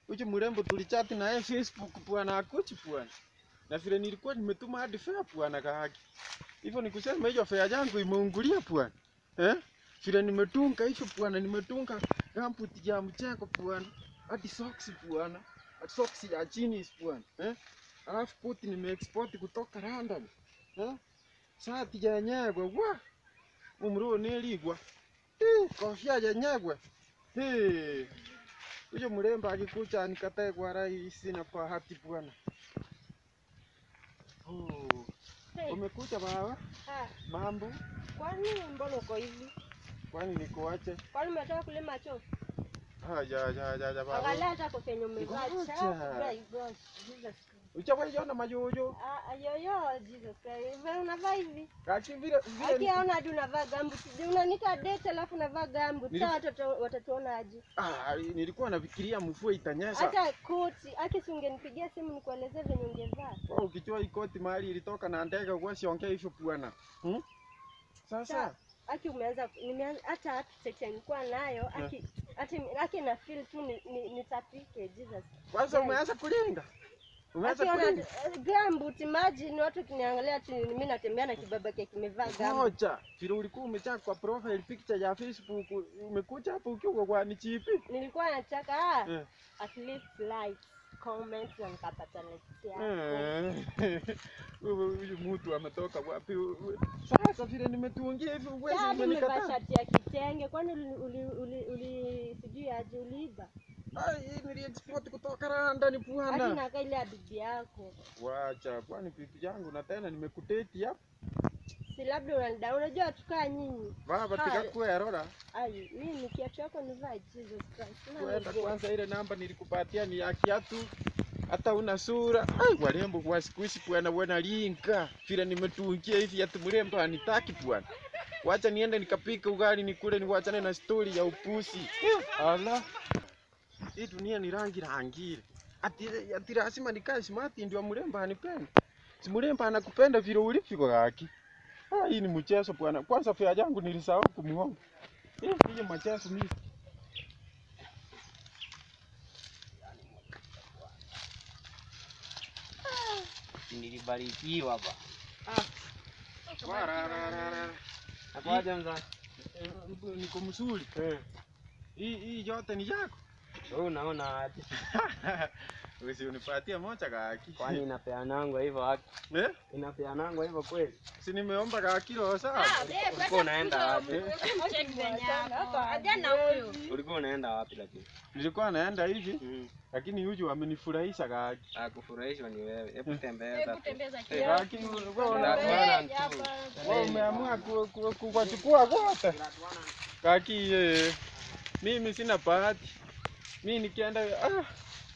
Uchi mrembo tulichati na yeye Facebook bwana akuchi bwana. Na vile nilikuwa nimetuma hadi fare bwana kahaki. Hivyo ni kusema hiyo fare yangu imeungulia bwana. Eh? Vile nimetunga hivyo bwana, nimetunga gumboot ya mcheko bwana. Hadi socks bwana. Hadi socks ya chini bwana. Eh? Alafu koti nimeexport kutoka London. Eh? Shati ya nyagwa wa. Umro neligwa. Eh, kofia ya nyagwa. Eh. Huyo mrembo akikucha nikatae kwa rahisi na bahati bwana. Oh. Hey. Umekucha baba? Ah, Mambo? kwani mbona uko hivi? Kwani nikuache? Kwani umetoka kulima choo? Ah, ja ja ja ja baba. Angalia hata kofia yenye umevaa. Ngoja. Cha- My gosh, Jesus Christ. Uchawahi majojo? Ah, ah, yoyo, Jesus Christ. Wewe unavaa hivi? Kaki vile vile. Akiaona hadi unavaa gambu. Unaniita date alafu unavaa gambu. Nili- Sasa watoto watatuona aje? Ah, nilikuwa nafikiria mvua itanyesha. Hata koti, aki si ungenipigia simu nikuelezee venye ungevaa. Wewe ukichua hii koti mahali ilitoka na ndege kwa siongea hivyo bwana. Hmm? Sasa Sa- Aki umeanza nimeanza hata architect nilikuwa nayo aki hata aki na feel tu ni, ni, nitapike Jesus. kwanza Yes. umeanza kulinga. Umeanza Akiona kulinga. gambut imagine watu kiniangalia ati mimi natembea na kibaba kia kimevaa gambut. Ngoja, vile ulikuwa umechaka kwa profile picture ya Facebook, umekuja hapo ukiwa kwa ni chipi? Nilikuwa nataka ah, Eh. at least likes, comments na nikapata likes yako. Eh. Huyu huyu mtu ametoka wapi? Sasa vile nimetuongia hivi uwezi Sasa nimevaa umenikataa. shati ya kitenge kwani uli, uli, uli, uli sijui aje uliiba. Ai, hii nili export kutoka Rwanda ni Hadi bwana. nakaa ile ya bibi yako. Wacha, kwani bibi yangu na tena nimekuteti hapa. Si labda unanida unajua tukaa nyinyi. Baba Hai. tikakuwa rola. Ai, mimi kiatu yako nivaa Jesus Christ. Sina Kwenda miguu. kwanza ile namba nilikupatia ni ya kiatu. Hata una sura. Ai, warembo kwa siku hizi bwana wana linka. Vile nimetuungia hivi ati mrembo anitaki bwana. Wacha niende nikapika ugali nikule niwachane na stori ya upusi. Ala. Hii dunia ni rangi rangire. Ati ati lazima nikae smart ndio mrembo anipende. Si mrembo anakupenda vile ulivyo haki. Ah, hii ni mchezo bwana. Kwanza fea yangu nilisahau kumuomba. Hii hii mchezo mimi. Nilibarikiwa ba. Warararara. Nakwaje mza? Eh, Niko mzuri. Hii hii yote ni yako. Wewe unaona aje? Usinipatie moja kaki. Kwani inapeanangwa hivyo haki? Eh? Inapeanangwa hivyo kweli? Si nimeomba kaki roho sawa. Ulikuwa unaenda wapi? Ajana huyo. Ulikuwa unaenda wapi lakini? Nilikuwa naenda hivi Mm. lakini huyu amenifurahisha kaki. Akufurahishwa ni wewe. Hebu tembeza. Eh, Kaki wewe una- Unatuana tu. wewe umeamua ku- ku- ku- kuwachukua wote. Kaki eh, mimi sina bahati. Mimi nikienda ah,